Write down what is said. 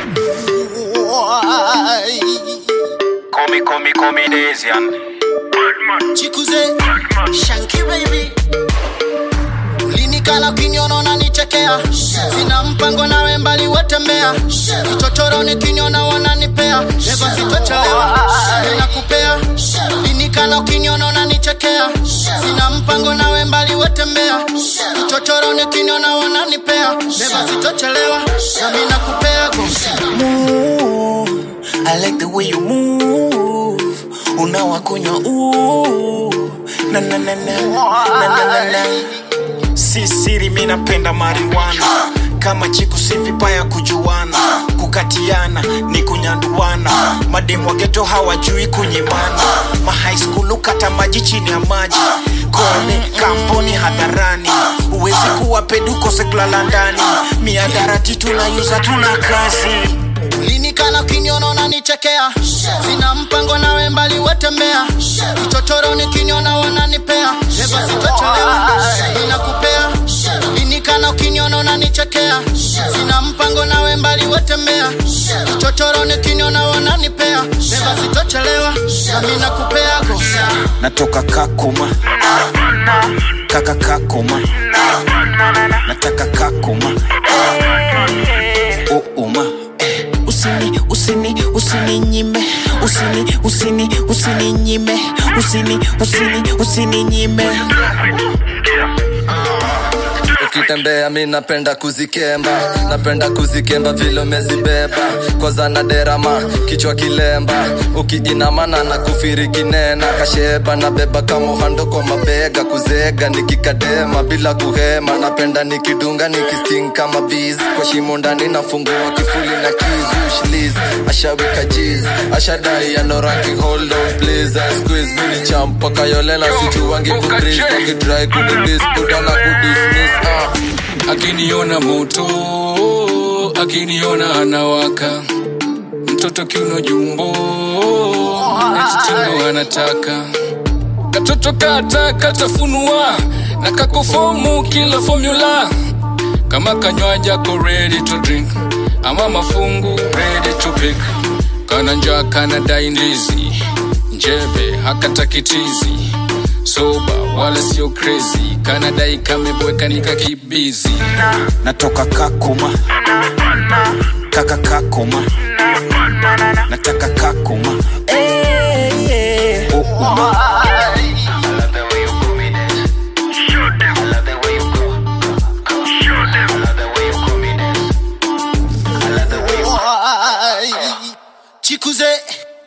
Why? Call me, call me, call me Desian. Chikuze Shanky baby Ulinikala kinyona unanichekea Sina mpango nawe mbali watembea Kichochoro ni kinyona wananipea Leva sitochelewa Ninakupea Ulinikala kinyona unanichekea Sina mpango nawe mbali watembea Kichochoro ni kinyona wananipea Leva sitochelewa Nami nakupea go move. I like the way you move. Unawakunywa ooh. Na na na na na na na na. Si siri mi napenda marijuana kama chiku si vibaya kujuana kukatiana ni kunyanduana mademu wa geto hawajui kunyimana mahigh school kata maji chini ya maji kone kampuni hadharani uwezi kuwa peduko seklala ndani miadarati tunayuza tuna kazi Ulinikala kinyona unanichekea Sina mpango nawe mbali watembea Kichochoro ni kinyona wananipea Leva sitochelewa Ninakupea Ulinikala kinyona unanichekea Sina mpango nawe mbali watembea Kichochoro ni kinyona wananipea Leva sitochelewa Nami nakupea go natoka kakuma kaka kakuma nataka kakuma uuma usini usini usininyime usini usini usininyime usini usini usininyime ukitembea mi napenda kuzikemba napenda kuzikemba vile umezibeba koza na derama kichwa kilemba ukiinamana na kufiri kinena kasheba na beba kamohando kwa mabega kuzega nikikadema bila kuhema napenda nikidunga nikisting kama biz kwa shimo ndani nafungua kifuli na kizushliz ashawika jiz ashadai anoranki hold on please I squeeze mini champa kayolela sijuwangi kubris wakitrai kunibis buda na kudismiss ah. akiniona moto akiniona anawaka mtoto kiuno jumbo etichindo anataka katoto kata katafunua na kakofomu kila formula kama kanywaji ako ready to drink ama mafungu ready to pick kana njaa kana dai ndizi njeve hakatakitizi soba wala sio crazy kana dai kamebweka nikakibizi natoka kakuma kaka kakuma nataka kakuma uuma I love the way you call me Desian. I love the way you call. I love the way you call me Desian. I love the way you Why? Chikuze